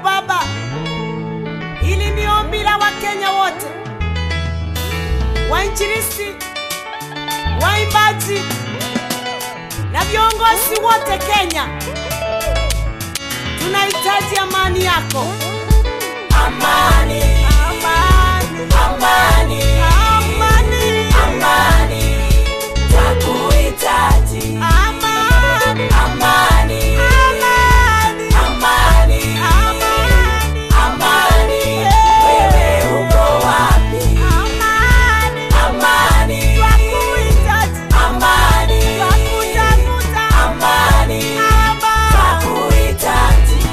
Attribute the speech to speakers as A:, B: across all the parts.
A: Baba, hili ni ombi la Wakenya wote, wainjilisti, waimbaji na viongozi wote Kenya. Tunahitaji amani yako.
B: Amani,
A: Amani,
B: amani,
A: amani,
B: amani, twakuhitaji.
A: amani,
B: Amani,
A: amani,
B: amani,
A: amani,
B: amani, wewe uko wapi?
A: amani.
B: Amani,
A: Twakuhitaji,
B: amani,
A: twakutafuta,
B: amani,
A: amani,
B: twakuhitaji.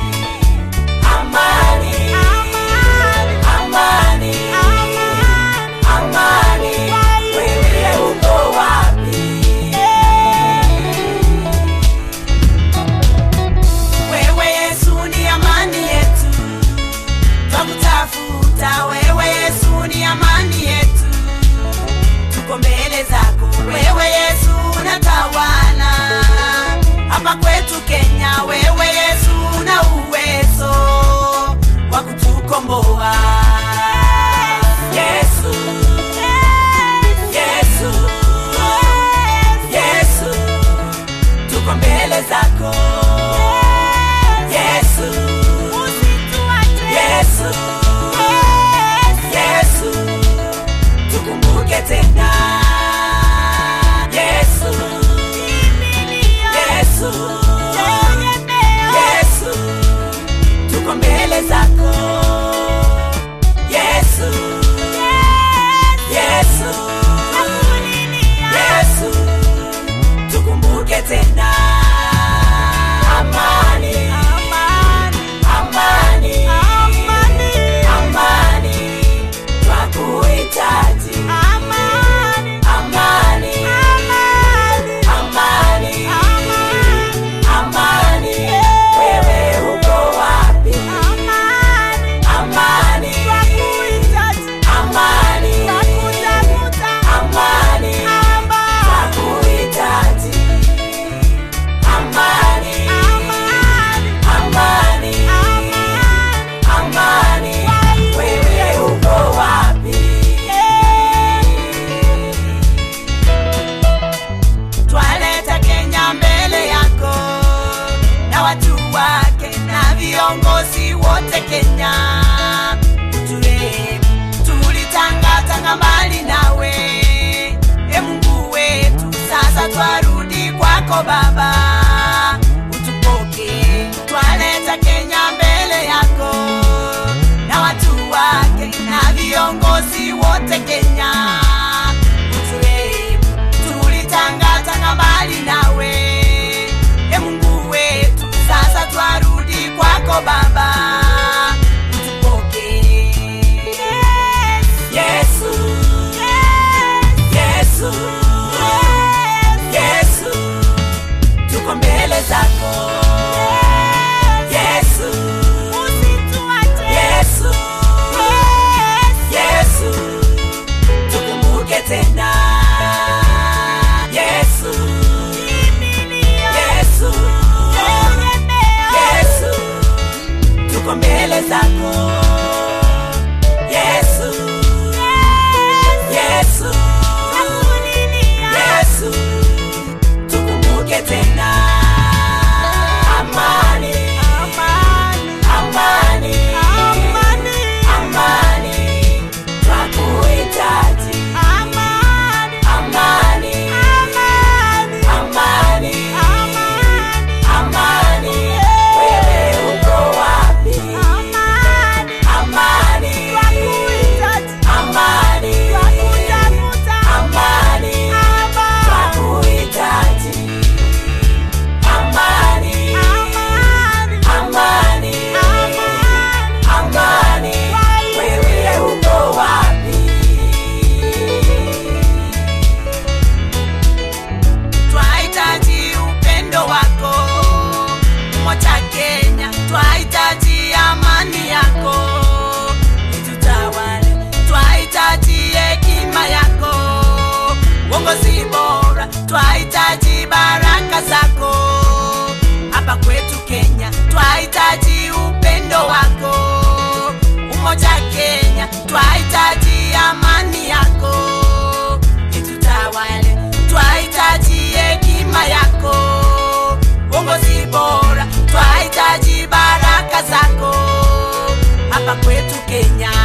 B: Amani,
A: amani,
B: amani,
A: amani.
B: amani, wewe uko wapi? Wewe Yesu ni amani yetu, twakutafuta. Wewe Yesu ni amani yetu, tuko mbele zako. Wewe Yesu unatawala hapa kwetu Kenya. Wewe Yesu una uwezo wa kutukomboa. Yesu, Yesu, Yesu, tuko mbele zako. Yesu, Yesu, Yesu, tukumbuke tena. Yesu, Yesu, Yesu, tuko mbele zako. Yesu, Yesu, Yesu, tukumbuke tena. Amani, amani, amani, twakuhitaji. Amani, amani, amani, wewe uko wapi? Amani, amani, amani, twakuhitaji. Amani, amani, amani, wewe uko wapi? Twaleta Kenya mbele yako na watu wake na viongozi wote Kenya. Turehemu, tulitangatanga mbali nawe, e Mungu wetu, sasa twarudi kwako Baba, utupoke. Twaleta Kenya mbele yako na watu wake na viongozi wote Kenya. Uturehemu, tulitangatanga mbali nawe, e Mungu wetu, sasa twarudi kwako Baba, utupoke. Yesu, Yesu, Yesu, tuko mbele zako. Yesu, Yesu, Yesu, tukumbuke tena. Yesu, Yesu, Yesu, tuko mbele zako. Yesu, Yesu, Yesu, tukumbuke tena. Amani, amani, amani, twakuhitaji. Amani, amani, amani, wewe uko wapi? Amani, amani, amani, twakuhitaji. Amani, amani, amani, wewe uko wapi? Twahitaji upendo wako moja Kenya, twahitaji amani yako itutawale, twahitaji hekima yako, uongozi bora, twahitaji baraka zako hapa kwetu Kenya, twahitaji upendo yetu Kenya